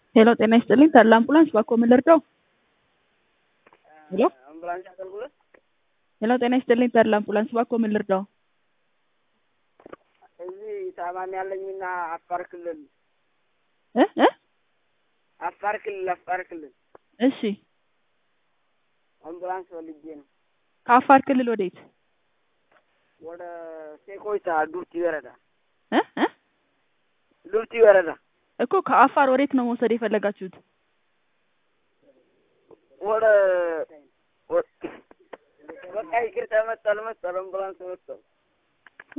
ሄሎ ጤና ይስጥልኝ ተድላ አምቡላንስ ባክዎ ምን ልርዳው? ሄሎ አምቡላንስ አገልግሎት ሄሎ ጤና ይስጥልኝ ተድላ አምቡላንስ ባክዎ ምን ልርዳው? እዚህ ታማሚ ያለኝና አፋር ክልል እ እ አፋር ክልል አፋር ክልል እሺ አምቡላንስ ፈልጌ ነው። ከአፋር ክልል ወዴት? ወደ ሴኮይታ ዱርቲ ወረዳ እ እ ዱርቲ ወረዳ እኮ ከአፋር ወዴት ነው መውሰድ የፈለጋችሁት? ወደ ወ- በቃ ይቅርታ መጣል መጣል አምቡላንስ መጣል